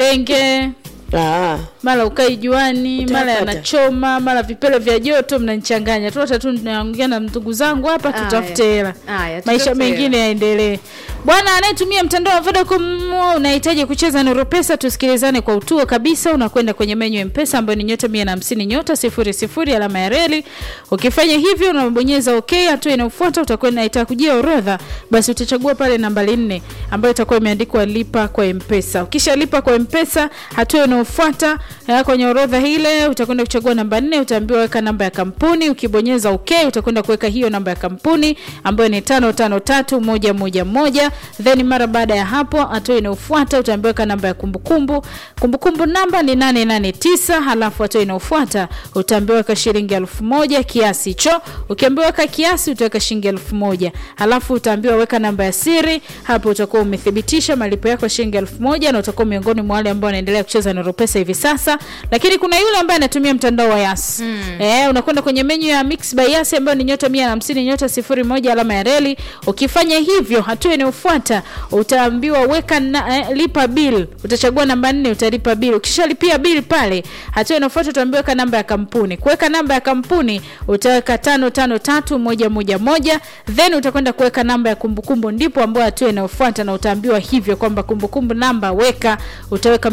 malengelenge Ah, mara ukai juani mara Utayapata. yanachoma mara vipele vya joto mnanichanganya tuata tu naongea na ndugu zangu hapa Aya. tutafute hela Aya, maisha tutafute mengine yaendelee bwana anayetumia mtandao wa vodacom unahitaji kucheza nuru pesa tusikilizane kwa utuo kabisa unakwenda kwenye menyu ya mpesa ambayo ni nyota mia na hamsini nyota sifuri sifuri alama ya reli ukifanya hivyo unabonyeza ok hatua inayofuata utakwenda itakujia orodha basi utachagua pale nambari nne ambayo itakuwa imeandikwa lipa kwa mpesa ukishalipa kwa mpesa hatua inayofuata eh, kwenye orodha ile utakwenda kuchagua namba nne utaambiwa weka namba ya kampuni ukibonyeza ok utakwenda kuweka hiyo namba ya kampuni ambayo ni tano tano tatu moja moja moja then mara baada ya hapo hatua inayofuata utaambiwa weka namba ya kumbukumbu kumbukumbu namba ni 889 halafu hatua inayofuata utaambiwa weka shilingi elfu moja kiasi hicho ukiambiwa weka kiasi utaweka shilingi elfu moja halafu utaambiwa weka namba ya siri hapo utakuwa umethibitisha malipo yako ya shilingi elfu moja na utakuwa miongoni mwa wale ambao wanaendelea kucheza na pesa hivi sasa lakini kuna yule ambaye anatumia mtandao wa yas mm. eh, unakwenda kwenye menyu ya mix by yas ambayo ni nyota mia na hamsini nyota sifuri moja alama ya reli ukifanya hivyo hatua inayofuata utaambiwa weka na, eh, lipa bill utachagua namba nne utalipa bill ukishalipia bill pale hatua inayofuata utaambiwa weka namba ya kampuni kuweka namba ya kampuni utaweka tano tano tatu moja moja moja then utakwenda kuweka namba ya kumbukumbu ndipo ambayo hatua inayofuata na utaambiwa hivyo kwamba kumbukumbu namba weka utaweka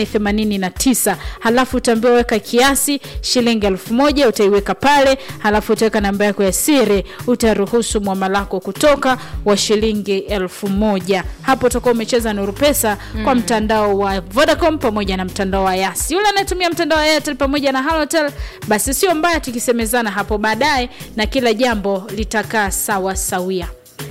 889 halafu utaambiwa weka kiasi shilingi elfu moja utaiweka pale halafu utaweka namba yako ya siri utaruhusu mwamalako kutoka wa shilingi elfu moja hapo utakuwa umecheza nuru pesa mm. kwa mtandao wa vodacom pamoja na mtandao wa yas yule anayetumia mtandao wa airtel pamoja na halotel basi sio mbaya tukisemezana hapo baadaye na kila jambo litakaa sawa sawia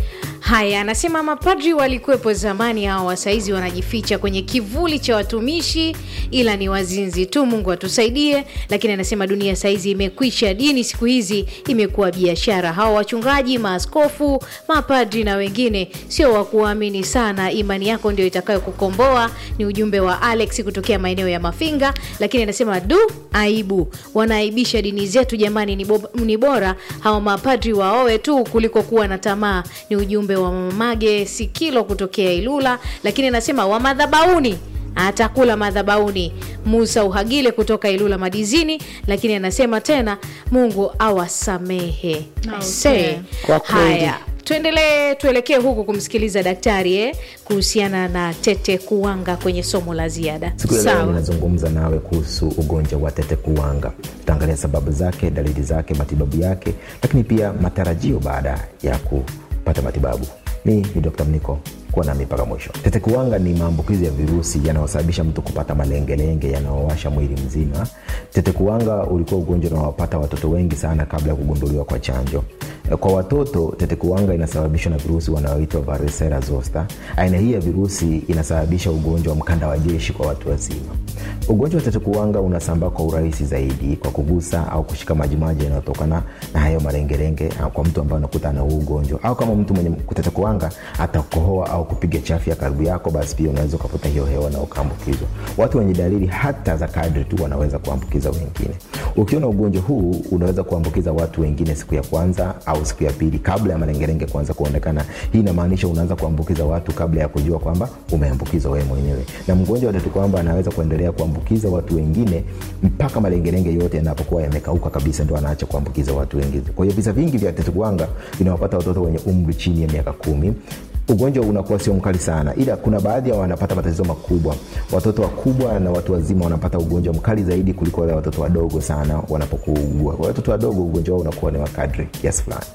haya anasema mapadri walikuwepo zamani hawa saizi wanajificha kwenye kivuli cha watumishi ila ni wazinzi tu mungu atusaidie lakini anasema dunia saizi imekwisha dini siku hizi imekuwa biashara hawa wachungaji maaskofu mapadri na wengine sio wa kuamini sana imani yako ndio itakayo kukomboa ni ujumbe wa alex kutokea maeneo ya mafinga lakini anasema du aibu wanaaibisha dini zetu jamani ni, bo, ni bora hawa mapadri waoe tu kuliko kuwa na tamaa ni ujumbe wa mamage sikilo kutokea ilula lakini anasema wa madhabauni atakula madhabauni musa uhagile kutoka ilula madizini lakini anasema tena mungu awasamehe Okay. Say, Kwa kweli. haya tuendelee tuelekee huku kumsikiliza daktari eh, kuhusiana na tete kuwanga kwenye somo la ziada siku ya leo Sawa. ninazungumza nawe kuhusu ugonjwa wa tete kuwanga tutaangalia sababu zake dalili zake matibabu yake lakini pia matarajio baada ya kupata matibabu mi ni dr mniko kuwa nami mpaka mwisho tete kuwanga ni maambukizi ya virusi yanayosababisha mtu kupata malengelenge yanayowasha mwili mzima tete kuwanga ulikuwa ugonjwa unaowapata watoto wengi sana kabla ya kugunduliwa kwa chanjo kwa watoto tete kuwanga inasababishwa na virusi wanaoitwa varicella zoster aina hii ya virusi inasababisha ugonjwa wa mkanda wa jeshi kwa watu wazima ugonjwa wa tete kuwanga unasambaa kwa urahisi zaidi kwa kugusa au kushika majimaji yanayotokana na hayo malengelenge ah, kwa mtu ambaye unakuta ana huu ugonjwa au kama mtu mwenye tete kuwanga atakohoa au kupiga chafya karibu yako basi pia unaweza ukavuta hiyo hewa na ukaambukizwa watu wenye dalili hata za kadri tu wanaweza kuambukiza wengine ukiona ugonjwa huu unaweza kuambukiza watu wengine siku ya kwanza au siku ya pili kabla ya malengelenge kuanza kuonekana hii inamaanisha unaanza kuambukiza watu kabla ya kujua kwamba umeambukizwa wewe mwenyewe na mgonjwa wa tete kwamba anaweza kuendelea kuambukiza watu wengine mpaka malengelenge yote yanapokuwa yamekauka kabisa ndo anaacha kuambukiza watu wengine kwa hiyo visa vingi vya tete kuwanga vinawapata watoto wenye umri chini ya miaka kumi ugonjwa unakuwa sio mkali sana ila kuna baadhi ya wanapata matatizo makubwa watoto wakubwa na watu wazima wanapata ugonjwa mkali zaidi kuliko wale watoto wadogo sana wanapokuugua kwa watoto wadogo ugonjwa wao unakuwa ni wakadri kiasi fulani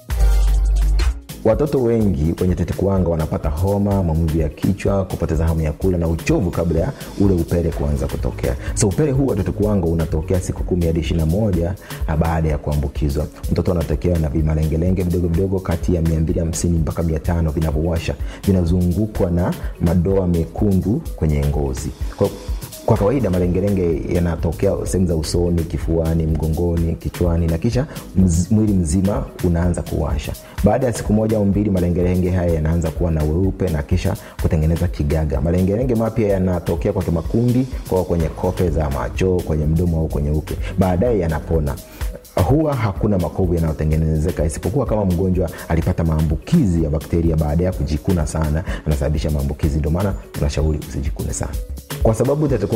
watoto wengi wenye tete kuwanga wanapata homa maumivu ya kichwa kupoteza hamu ya kula na uchovu kabla ya ule upele kuanza kutokea so upele huu wa tete kuwanga unatokea siku kumi hadi ishiri na moja ah, baada ya kuambukizwa mtoto anatokewa na vimalengelenge vidogo vidogo kati ya 250 mpaka 500 vinavyowasha vinazungukwa na madoa mekundu kwenye ngozi kwa kwa kawaida malengelenge yanatokea sehemu za usoni kifuani mgongoni kichwani na kisha mz, mwili mzima unaanza kuwasha baada ya siku moja au mbili malengelenge haya yanaanza kuwa na weupe na kisha kutengeneza kigaga malengelenge mapya yanatokea kwa kimakundi kwa kwenye kope za macho kwenye mdomo au kwenye uke baadaye yanapona huwa hakuna makovu yanayotengenezeka isipokuwa kama mgonjwa alipata maambukizi ya bakteria baada ya kujikuna sana anasababisha maambukizi ndio maana tunashauri usijikune sana kwa sababu tete